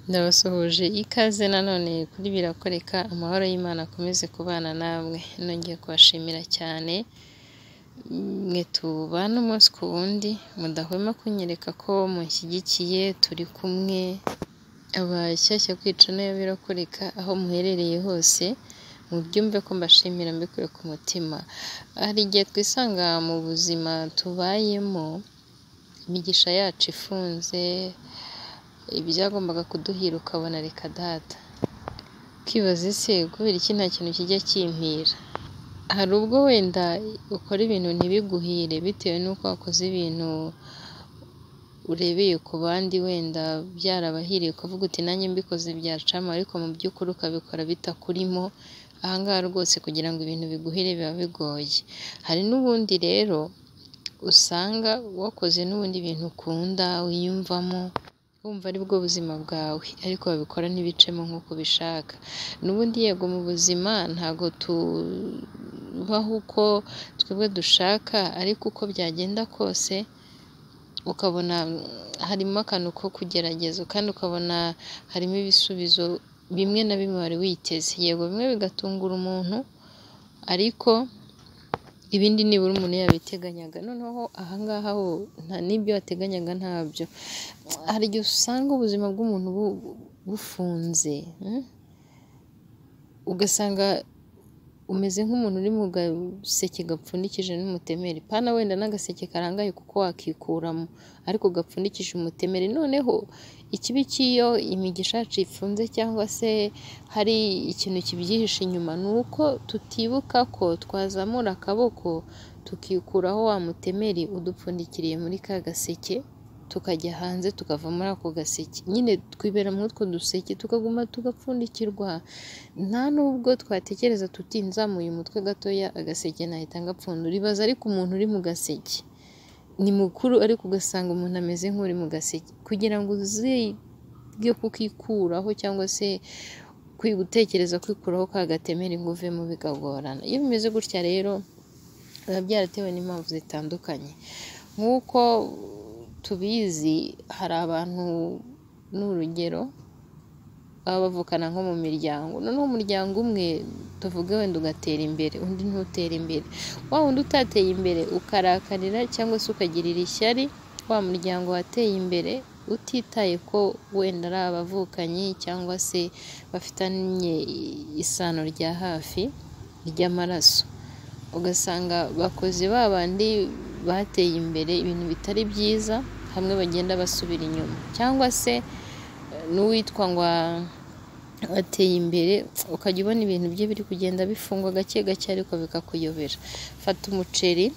Ndabasuhuje ikaze nanone kuri Birakoreka, amahoro y'Imana akomeze kubana namwe, nongeye kubashimira cyane, mwe tubana umunsi ku wundi, mudahwema kunyereka ko munshyigikiye, turi kumwe, abashyashya kwica nayo birakoreka, aho muherereye hose, mubyumve ko mbashimira mbikuye ku mutima, hari igihe twisanga mu buzima tubayemo, imigisha yacu ifunze, ibyagombaga kuduhira ukabona reka data, ukibaza ese kubera iki nta kintu kijya kimpira, hari ubwo wenda ukora ibintu ntibiguhire bitewe n'uko wakoze ibintu urebeye ku bandi wenda byarabahiriye ukavuga uti nanjye mbikoze byacama ariko mu by'ukuri ukabikora bitakurimo, aha ngaha rwose kugira ngo ibintu biguhire biba bigoye, hari n'ubundi rero usanga wakoze n'ubundi ibintu ukunda wiyumvamo, wumva ari bwo buzima bwawe ariko babikora ntibicemo nk'uko ubishaka, n'ubundi yego mu buzima ntabwo tubaho uko twebwe dushaka ariko uko byagenda kose ukabona harimo akantu ko kugerageza kandi ukabona harimo ibisubizo bimwe na bimwe wari witeze, yego bimwe bigatungura umuntu ariko ibindi nibura umuntu yabiteganyaga, noneho aha ngaha ho n'ibyo wateganyaga ntabyo, hari igihe usanga ubuzima bw'umuntu bufunze, ugasanga umeze nk'umuntu uri mu gaseke gapfundikije n'umutemeri, pana wenda n'agaseke karangaye kuko wakikuramo ariko gapfundikije umutemeri, noneho ikibi cy'iyo imigisha yacu ifunze cyangwa se hari ikintu kibyihishe inyuma, ni uko tutibuka ko twazamura akaboko tukikuraho wa mutemeri udupfundikiriye muri ka gaseke, tukajya hanze tukava muri ako gaseke, nyine twibera muri utwo duseke tukaguma tugapfundikirwa, nta n'ubwo twatekereza tuti nzamuye umutwe gatoya agaseke nahita ngapfundura, ibaze ariko umuntu uri mu gaseke, ni mukuru ariko ugasanga umuntu ameze nk'uri mu gaseke, kugira ngo uzige kukikuraho cyangwa se gutekereza kwikuraho ka gatemeri ngo uvemo bikagorana, iyo bimeze gutya rero biba byaratewe n'impamvu zitandukanye, nk'uko tubizi hari abantu ni urugero baba bavukana nko mu miryango, noneho umuryango umwe tuvuge wenda ugatera imbere undi ntutera imbere, wa wundi utateye imbere ukarakarira cyangwa se ukagirira ishyari wa muryango wateye imbere, utitaye ko wenda ari abavukanyi cyangwa se bafitanye isano rya hafi ry'amaraso, ugasanga bakoze ba bandi bateye imbere ibintu bitari byiza, hamwe bagenda basubira inyuma cyangwa se n'uwitwa ngo ateye imbere ukajya ubona ibintu bye biri kugenda bifungwa gake gake ariko bikakuyobera, fata umuceri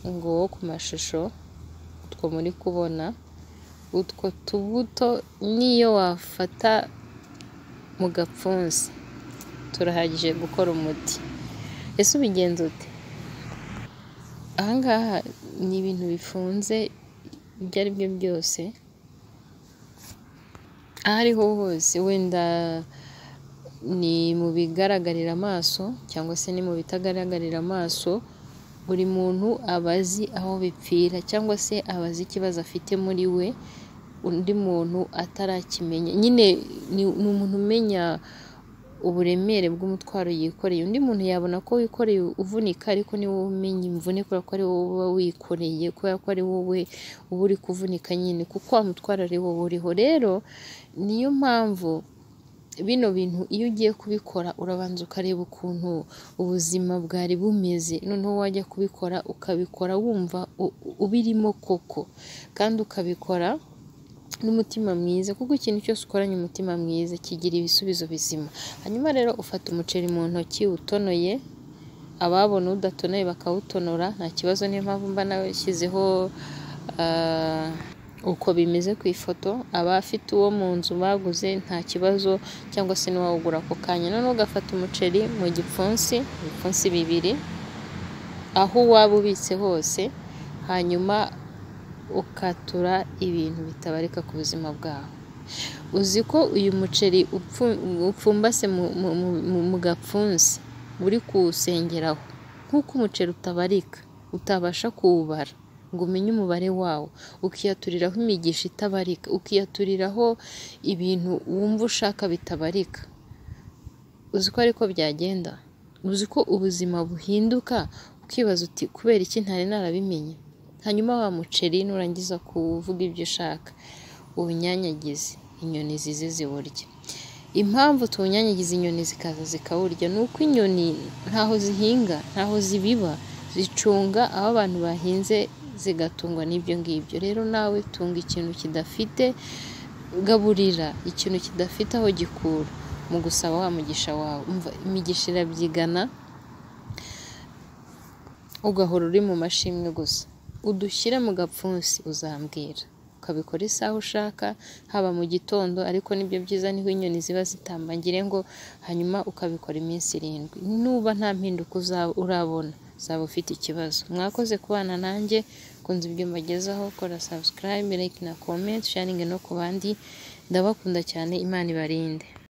ngo wo ku mashusho utwo muri kubona, utwo tubuto n'iyo wafata mu gapfunsi turahagije gukora umuti, ese ubigenza ute? aha ngaha ni ibintu bifunze ibyo ari byo byose, aho ariho hose wenda ni mu bigaragarira amaso cyangwa se ni mu bitagaragarira amaso, buri muntu aba azi aho bipfira cyangwa se aba azi ikibazo afite muri we, undi muntu atarakimenya, nyine ni umuntu umenya uburemere bw'umutwaro yikoreye, undi muntu yabona ko wikoreye uvunika ariko ni wowe umenya imvune kubera ko ari wowe uba wikoreye, kubera ko ari wowe uba uri kuvunika nyine kuko wa mutwaro ari wowe uriho, rero niyo mpamvu bino bintu iyo ugiye kubikora urabanza ukareba ukuntu ubuzima bwari bumeze, noneho wajya kubikora ukabikora wumva ubirimo koko kandi ukabikora n'umutima mwiza kuko ikintu cyose ukoranye umutima mwiza kigira ibisubizo bizima, hanyuma rero ufata umuceri mu ntoki utonoye, ababona udatonoye bakawutonora nta kibazo, niyo mpamvu mba nashyizeho uko bimeze ku ifoto, abafite uwo mu nzu baguze nta kibazo cyangwa se n'uwawugura ako kanya, noneho ugafata umuceri mu gipfunsi, ibipfunsi bibiri aho waba ubitse hose, hanyuma ukatura ibintu bitabarika ku buzima bwawe, uzi ko uyu muceri upfumbase mu gapfunsi uri kuwusengeraho, nk'uko umuceri utabarika utabasha kuwubara. ngo umenye umubare wawo ukiyaturiraho imigisha itabarika ukiyaturiraho ibintu wumva ushaka bitabarika uzi ko ariko byagenda uzi ko ubuzima buhinduka ukibaza uti kubera iki ntari narabimenye hanyuma wa muceri nurangiza kuvuga ibyo ushaka uwunyanyagize inyoni zize ziwurya impamvu tuwunyanyagiza inyoni zikaza zikawurya ni uko inyoni ntaho zihinga ntaho zibiba zicunga aho abantu bahinze zigatungwa n'ibyo ngibyo rero nawe tunga ikintu kidafite gaburira ikintu kidafite aho gikura mu gusaba wa mugisha wawe umva imigisha irabyigana ugahora uri mu mashimwe gusa udushyire mu gapfunsi uzambwira ukabikora isaha ushaka haba mu gitondo ariko nibyo byiza niho inyoni ziba zitambangire ngo hanyuma ukabikora iminsi irindwi nuba nta mpinduka uzaba urabona uzaba ufite ikibazo mwakoze kubana nanjye kunze ibyo mbagezaho kora subscribe like na comment sharing no ku bandi ndabakunda cyane imana ibarinde